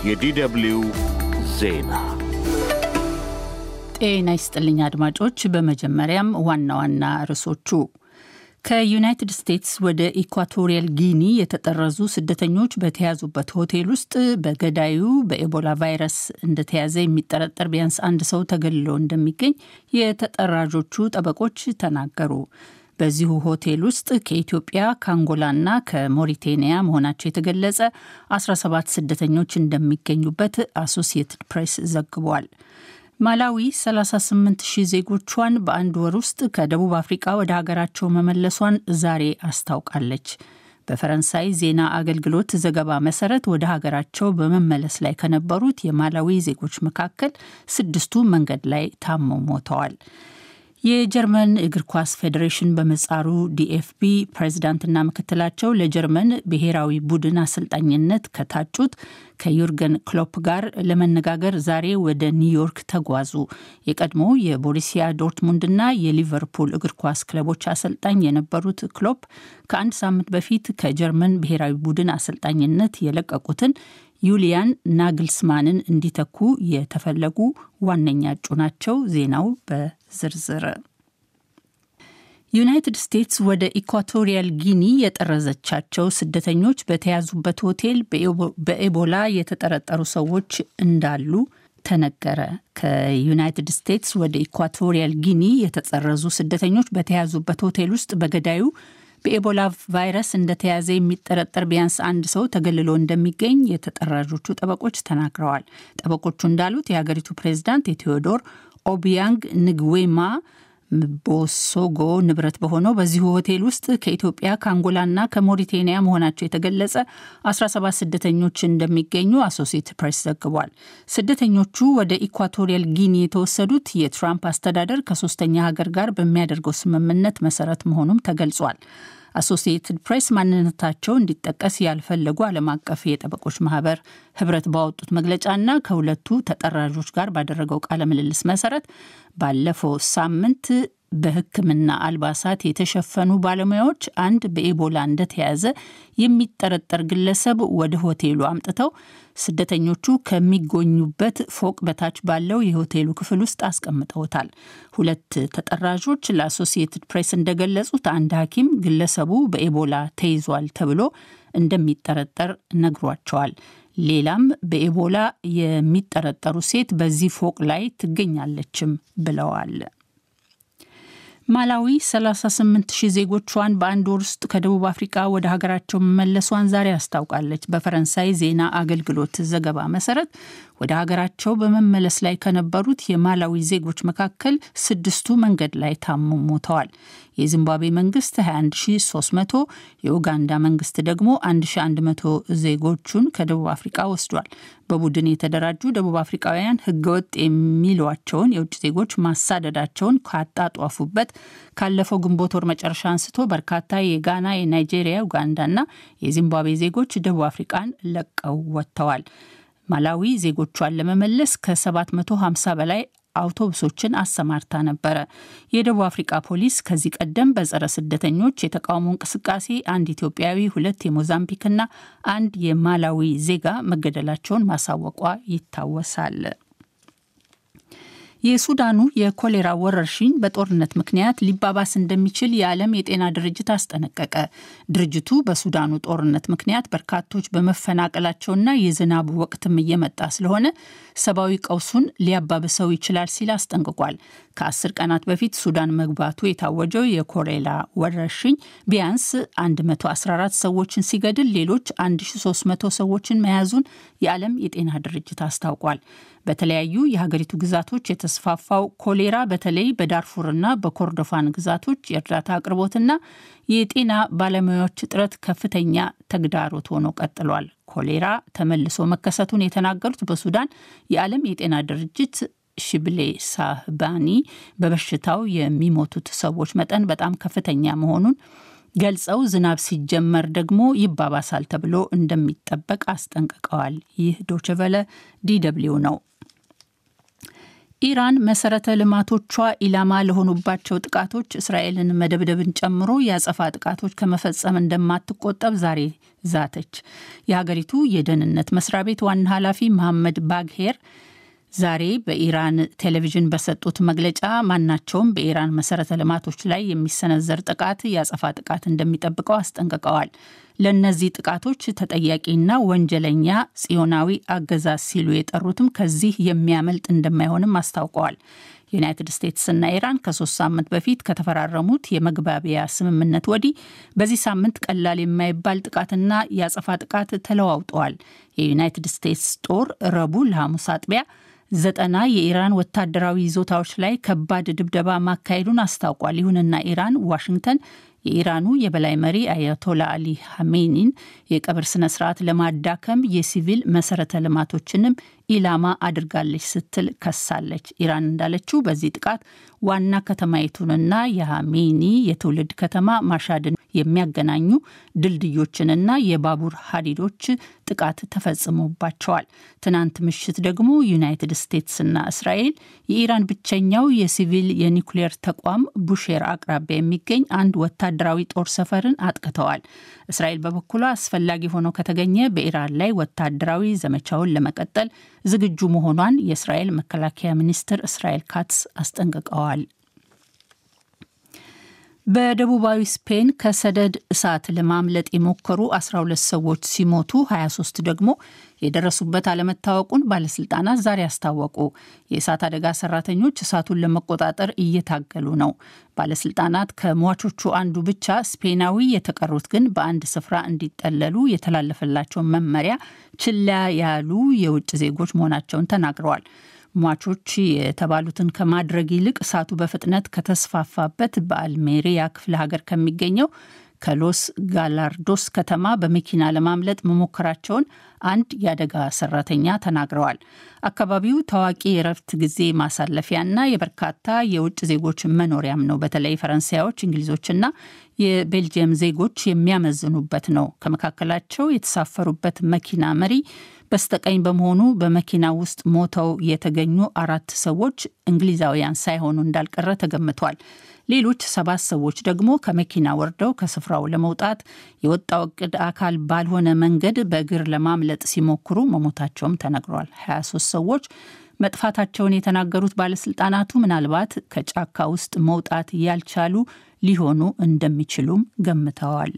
የዲደብልዩ ዜና ጤና ይስጥልኝ አድማጮች። በመጀመሪያም ዋና ዋና ርዕሶቹ ከዩናይትድ ስቴትስ ወደ ኢኳቶሪያል ጊኒ የተጠረዙ ስደተኞች በተያዙበት ሆቴል ውስጥ በገዳዩ በኤቦላ ቫይረስ እንደተያዘ የሚጠረጠር ቢያንስ አንድ ሰው ተገልሎ እንደሚገኝ የተጠራዦቹ ጠበቆች ተናገሩ። በዚሁ ሆቴል ውስጥ ከኢትዮጵያ ከአንጎላና ከሞሪቴኒያ መሆናቸው የተገለጸ 17 ስደተኞች እንደሚገኙበት አሶሲየትድ ፕሬስ ዘግቧል። ማላዊ 38 ሺህ ዜጎቿን በአንድ ወር ውስጥ ከደቡብ አፍሪቃ ወደ ሀገራቸው መመለሷን ዛሬ አስታውቃለች። በፈረንሳይ ዜና አገልግሎት ዘገባ መሰረት ወደ ሀገራቸው በመመለስ ላይ ከነበሩት የማላዊ ዜጎች መካከል ስድስቱ መንገድ ላይ ታመው ሞተዋል። የጀርመን እግር ኳስ ፌዴሬሽን በምህጻሩ ዲኤፍቢ ፕሬዝዳንትና ምክትላቸው ለጀርመን ብሔራዊ ቡድን አሰልጣኝነት ከታጩት ከዩርገን ክሎፕ ጋር ለመነጋገር ዛሬ ወደ ኒውዮርክ ተጓዙ። የቀድሞ የቦሩሲያ ዶርትሙንድና የሊቨርፑል እግር ኳስ ክለቦች አሰልጣኝ የነበሩት ክሎፕ ከአንድ ሳምንት በፊት ከጀርመን ብሔራዊ ቡድን አሰልጣኝነት የለቀቁትን ዩሊያን ናግልስማንን እንዲተኩ የተፈለጉ ዋነኛ እጩ ናቸው። ዜናው በዝርዝር ዩናይትድ ስቴትስ ወደ ኢኳቶሪያል ጊኒ የጠረዘቻቸው ስደተኞች በተያዙበት ሆቴል በኤቦላ የተጠረጠሩ ሰዎች እንዳሉ ተነገረ። ከዩናይትድ ስቴትስ ወደ ኢኳቶሪያል ጊኒ የተጠረዙ ስደተኞች በተያዙበት ሆቴል ውስጥ በገዳዩ በኤቦላ ቫይረስ እንደተያዘ የሚጠረጠር ቢያንስ አንድ ሰው ተገልሎ እንደሚገኝ የተጠራዦቹ ጠበቆች ተናግረዋል። ጠበቆቹ እንዳሉት የሀገሪቱ ፕሬዝዳንት የቴዎዶር ኦቢያንግ ንግዌማ ቦሶጎ ንብረት በሆነው በዚሁ ሆቴል ውስጥ ከኢትዮጵያ ከአንጎላና ከሞሪቴኒያ መሆናቸው የተገለጸ 17 ስደተኞች እንደሚገኙ አሶሲየትድ ፕሬስ ዘግቧል። ስደተኞቹ ወደ ኢኳቶሪያል ጊኒ የተወሰዱት የትራምፕ አስተዳደር ከሶስተኛ ሀገር ጋር በሚያደርገው ስምምነት መሰረት መሆኑም ተገልጿል። አሶሲየትድ ፕሬስ ማንነታቸው እንዲጠቀስ ያልፈለጉ ዓለም አቀፍ የጠበቆች ማህበር ህብረት ባወጡት መግለጫና ከሁለቱ ተጠራዦች ጋር ባደረገው ቃለ ምልልስ መሰረት ባለፈው ሳምንት በሕክምና አልባሳት የተሸፈኑ ባለሙያዎች አንድ በኤቦላ እንደተያዘ የሚጠረጠር ግለሰብ ወደ ሆቴሉ አምጥተው ስደተኞቹ ከሚጎኙበት ፎቅ በታች ባለው የሆቴሉ ክፍል ውስጥ አስቀምጠውታል። ሁለት ተጠራዦች ለአሶሲየትድ ፕሬስ እንደገለጹት አንድ ሐኪም ግለሰቡ በኤቦላ ተይዟል ተብሎ እንደሚጠረጠር ነግሯቸዋል። ሌላም በኤቦላ የሚጠረጠሩ ሴት በዚህ ፎቅ ላይ ትገኛለችም ብለዋል። ማላዊ 38 ሺህ ዜጎቿን በአንድ ወር ውስጥ ከደቡብ አፍሪቃ ወደ ሀገራቸው መመለሷን ዛሬ አስታውቃለች። በፈረንሳይ ዜና አገልግሎት ዘገባ መሰረት ወደ ሀገራቸው በመመለስ ላይ ከነበሩት የማላዊ ዜጎች መካከል ስድስቱ መንገድ ላይ ታመው ሞተዋል። የዚምባብዌ መንግስት 21300 የኡጋንዳ መንግስት ደግሞ 1100 ዜጎቹን ከደቡብ አፍሪቃ ወስዷል። በቡድን የተደራጁ ደቡብ አፍሪቃውያን ህገወጥ የሚሏቸውን የውጭ ዜጎች ማሳደዳቸውን ካጣጧፉበት ካለፈው ግንቦት ወር መጨረሻ አንስቶ በርካታ የጋና፣ የናይጄሪያ፣ ኡጋንዳና የዚምባብዌ ዜጎች ደቡብ አፍሪቃን ለቀው ወጥተዋል። ማላዊ ዜጎቿን ለመመለስ ከ750 በላይ አውቶቡሶችን አሰማርታ ነበረ። የደቡብ አፍሪቃ ፖሊስ ከዚህ ቀደም በጸረ ስደተኞች የተቃውሞ እንቅስቃሴ አንድ ኢትዮጵያዊ፣ ሁለት የሞዛምቢክና አንድ የማላዊ ዜጋ መገደላቸውን ማሳወቋ ይታወሳል። የሱዳኑ የኮሌራ ወረርሽኝ በጦርነት ምክንያት ሊባባስ እንደሚችል የዓለም የጤና ድርጅት አስጠነቀቀ። ድርጅቱ በሱዳኑ ጦርነት ምክንያት በርካቶች በመፈናቀላቸውና የዝናቡ ወቅትም እየመጣ ስለሆነ ሰብአዊ ቀውሱን ሊያባብሰው ይችላል ሲል አስጠንቅቋል። ከአስር ቀናት በፊት ሱዳን መግባቱ የታወጀው የኮሌራ ወረርሽኝ ቢያንስ 114 ሰዎችን ሲገድል ሌሎች 1300 ሰዎችን መያዙን የዓለም የጤና ድርጅት አስታውቋል። በተለያዩ የሀገሪቱ ግዛቶች የተስፋፋው ኮሌራ በተለይ በዳርፉርና በኮርዶፋን ግዛቶች የእርዳታ አቅርቦትና የጤና ባለሙያዎች እጥረት ከፍተኛ ተግዳሮት ሆኖ ቀጥሏል። ኮሌራ ተመልሶ መከሰቱን የተናገሩት በሱዳን የዓለም የጤና ድርጅት ሽብሌ ሳህባኒ በበሽታው የሚሞቱት ሰዎች መጠን በጣም ከፍተኛ መሆኑን ገልጸው ዝናብ ሲጀመር ደግሞ ይባባሳል ተብሎ እንደሚጠበቅ አስጠንቅቀዋል። ይህ ዶችቨለ ዲደብሊው ነው። ኢራን መሰረተ ልማቶቿ ኢላማ ለሆኑባቸው ጥቃቶች እስራኤልን መደብደብን ጨምሮ የአጸፋ ጥቃቶች ከመፈጸም እንደማትቆጠብ ዛሬ ዛተች። የሀገሪቱ የደህንነት መስሪያ ቤት ዋና ኃላፊ መሐመድ ባግሄር ዛሬ በኢራን ቴሌቪዥን በሰጡት መግለጫ ማናቸውም በኢራን መሰረተ ልማቶች ላይ የሚሰነዘር ጥቃት የአጸፋ ጥቃት እንደሚጠብቀው አስጠንቅቀዋል። ለእነዚህ ጥቃቶች ተጠያቂና ወንጀለኛ ጽዮናዊ አገዛዝ ሲሉ የጠሩትም ከዚህ የሚያመልጥ እንደማይሆንም አስታውቀዋል። ዩናይትድ ስቴትስና ኢራን ከሶስት ሳምንት በፊት ከተፈራረሙት የመግባቢያ ስምምነት ወዲህ በዚህ ሳምንት ቀላል የማይባል ጥቃትና የአጸፋ ጥቃት ተለዋውጠዋል። የዩናይትድ ስቴትስ ጦር ረቡዕ ለሐሙስ አጥቢያ ዘጠና የኢራን ወታደራዊ ይዞታዎች ላይ ከባድ ድብደባ ማካሄዱን አስታውቋል። ይሁንና ኢራን ዋሽንግተን የኢራኑ የበላይ መሪ አያቶላ አሊ ሐሜኒን የቀብር ስነ ስርዓት ለማዳከም የሲቪል መሰረተ ልማቶችንም ኢላማ አድርጋለች ስትል ከሳለች። ኢራን እንዳለችው በዚህ ጥቃት ዋና ከተማይቱንና የሐሜኒ የትውልድ ከተማ ማሻድን የሚያገናኙ ድልድዮችንና የባቡር ሀዲዶች ጥቃት ተፈጽሞባቸዋል። ትናንት ምሽት ደግሞ ዩናይትድ ስቴትስና እስራኤል የኢራን ብቸኛው የሲቪል የኒውክሌር ተቋም ቡሼር አቅራቢያ የሚገኝ አንድ ወታደራዊ ጦር ሰፈርን አጥቅተዋል። እስራኤል በበኩሏ አስፈላጊ ሆኖ ከተገኘ በኢራን ላይ ወታደራዊ ዘመቻውን ለመቀጠል ዝግጁ መሆኗን የእስራኤል መከላከያ ሚኒስትር እስራኤል ካትስ አስጠንቅቀዋል። በደቡባዊ ስፔን ከሰደድ እሳት ለማምለጥ የሞከሩ 12 ሰዎች ሲሞቱ 23 ደግሞ የደረሱበት አለመታወቁን ባለስልጣናት ዛሬ አስታወቁ። የእሳት አደጋ ሰራተኞች እሳቱን ለመቆጣጠር እየታገሉ ነው። ባለስልጣናት ከሟቾቹ አንዱ ብቻ ስፔናዊ፣ የተቀሩት ግን በአንድ ስፍራ እንዲጠለሉ የተላለፈላቸውን መመሪያ ችላ ያሉ የውጭ ዜጎች መሆናቸውን ተናግረዋል። ሟቾች የተባሉትን ከማድረግ ይልቅ እሳቱ በፍጥነት ከተስፋፋበት በአልሜሪያ ክፍለ ሀገር ከሚገኘው ከሎስ ጋላርዶስ ከተማ በመኪና ለማምለጥ መሞከራቸውን አንድ የአደጋ ሰራተኛ ተናግረዋል። አካባቢው ታዋቂ የእረፍት ጊዜ ማሳለፊያና የበርካታ የውጭ ዜጎች መኖሪያም ነው። በተለይ ፈረንሳዮች፣ እንግሊዞችና የቤልጅየም ዜጎች የሚያመዝኑበት ነው። ከመካከላቸው የተሳፈሩበት መኪና መሪ በስተቀኝ በመሆኑ በመኪና ውስጥ ሞተው የተገኙ አራት ሰዎች እንግሊዛውያን ሳይሆኑ እንዳልቀረ ተገምቷል። ሌሎች ሰባት ሰዎች ደግሞ ከመኪና ወርደው ከስፍራው ለመውጣት የወጣው እቅድ አካል ባልሆነ መንገድ በእግር ለማምለጥ ሲሞክሩ መሞታቸውም ተነግሯል። 23 ሰዎች መጥፋታቸውን የተናገሩት ባለስልጣናቱ ምናልባት ከጫካ ውስጥ መውጣት ያልቻሉ ሊሆኑ እንደሚችሉም ገምተዋል።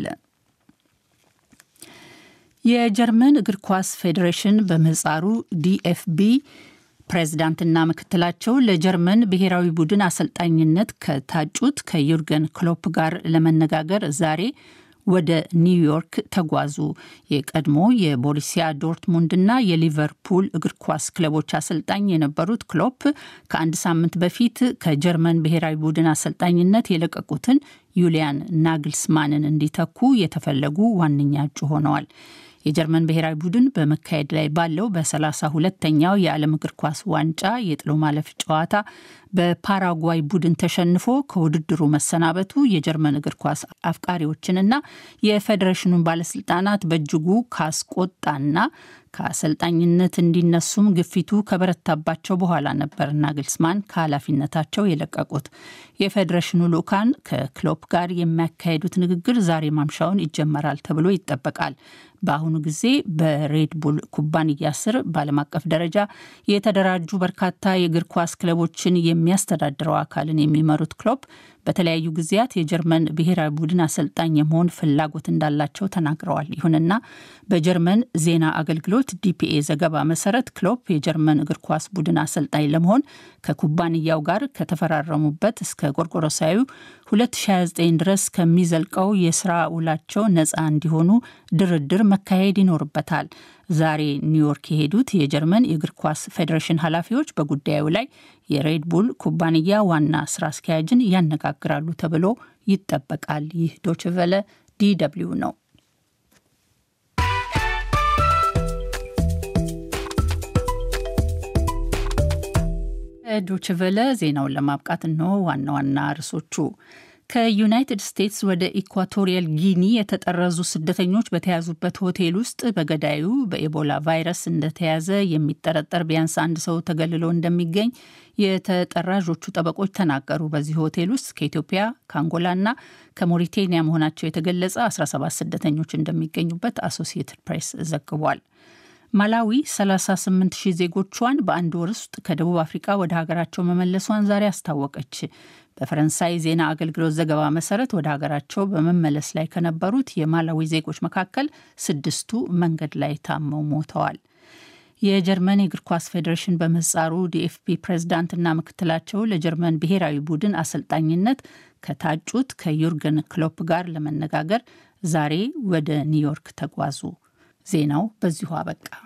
የጀርመን እግር ኳስ ፌዴሬሽን በምህጻሩ ዲኤፍቢ ፕሬዝዳንትና ምክትላቸው ለጀርመን ብሔራዊ ቡድን አሰልጣኝነት ከታጩት ከዩርገን ክሎፕ ጋር ለመነጋገር ዛሬ ወደ ኒውዮርክ ተጓዙ። የቀድሞ የቦሩሲያ ዶርትሙንድና የሊቨርፑል እግር ኳስ ክለቦች አሰልጣኝ የነበሩት ክሎፕ ከአንድ ሳምንት በፊት ከጀርመን ብሔራዊ ቡድን አሰልጣኝነት የለቀቁትን ዩሊያን ናግልስማንን እንዲተኩ የተፈለጉ ዋነኛ እጩ ሆነዋል። የጀርመን ብሔራዊ ቡድን በመካሄድ ላይ ባለው በሰላሳ ሁለተኛው የዓለም እግር ኳስ ዋንጫ የጥሎ ማለፍ ጨዋታ በፓራጓይ ቡድን ተሸንፎ ከውድድሩ መሰናበቱ የጀርመን እግር ኳስ አፍቃሪዎችንና የፌዴሬሽኑን ባለስልጣናት በእጅጉ ካስቆጣና ከአሰልጣኝነት እንዲነሱም ግፊቱ ከበረታባቸው በኋላ ነበር ናግልስማን ከኃላፊነታቸው የለቀቁት። የፌዴሬሽኑ ልዑካን ከክሎፕ ጋር የሚያካሄዱት ንግግር ዛሬ ማምሻውን ይጀመራል ተብሎ ይጠበቃል። በአሁኑ ጊዜ በሬድቡል ኩባንያ ስር በዓለም አቀፍ ደረጃ የተደራጁ በርካታ የእግር ኳስ ክለቦችን የሚያስተዳድረው አካልን የሚመሩት ክሎፕ በተለያዩ ጊዜያት የጀርመን ብሔራዊ ቡድን አሰልጣኝ የመሆን ፍላጎት እንዳላቸው ተናግረዋል። ይሁንና በጀርመን ዜና አገልግሎት ዲፒኤ ዘገባ መሰረት ክሎፕ የጀርመን እግር ኳስ ቡድን አሰልጣኝ ለመሆን ከኩባንያው ጋር ከተፈራረሙበት እስከ ጎርጎሮሳዊ 2029 ድረስ ከሚዘልቀው የስራ ውላቸው ነፃ እንዲሆኑ ድርድር መካሄድ ይኖርበታል። ዛሬ ኒውዮርክ የሄዱት የጀርመን የእግር ኳስ ፌዴሬሽን ኃላፊዎች በጉዳዩ ላይ የሬድቡል ኩባንያ ዋና ስራ አስኪያጅን ያነጋግራሉ ተብሎ ይጠበቃል። ይህ ዶችቨለ ዲ ደብልዩ ነው። ዶችቨለ ዜናውን ለማብቃት እንሆ ዋና ዋና ርዕሶቹ ከዩናይትድ ስቴትስ ወደ ኢኳቶሪያል ጊኒ የተጠረዙ ስደተኞች በተያዙበት ሆቴል ውስጥ በገዳዩ በኤቦላ ቫይረስ እንደተያዘ የሚጠረጠር ቢያንስ አንድ ሰው ተገልሎ እንደሚገኝ የተጠራዦቹ ጠበቆች ተናገሩ። በዚህ ሆቴል ውስጥ ከኢትዮጵያ ከአንጎላና ከሞሪቴኒያ መሆናቸው የተገለጸ 17 ስደተኞች እንደሚገኙበት አሶሲየትድ ፕሬስ ዘግቧል። ማላዊ 38 ሺህ ዜጎቿን በአንድ ወር ውስጥ ከደቡብ አፍሪካ ወደ ሀገራቸው መመለሷን ዛሬ አስታወቀች። በፈረንሳይ ዜና አገልግሎት ዘገባ መሰረት ወደ ሀገራቸው በመመለስ ላይ ከነበሩት የማላዊ ዜጎች መካከል ስድስቱ መንገድ ላይ ታመው ሞተዋል። የጀርመን የእግር ኳስ ፌዴሬሽን በምህጻሩ ዲኤፍቢ ፕሬዝዳንትና ምክትላቸው ለጀርመን ብሔራዊ ቡድን አሰልጣኝነት ከታጩት ከዩርገን ክሎፕ ጋር ለመነጋገር ዛሬ ወደ ኒውዮርክ ተጓዙ። ዜናው በዚሁ አበቃ።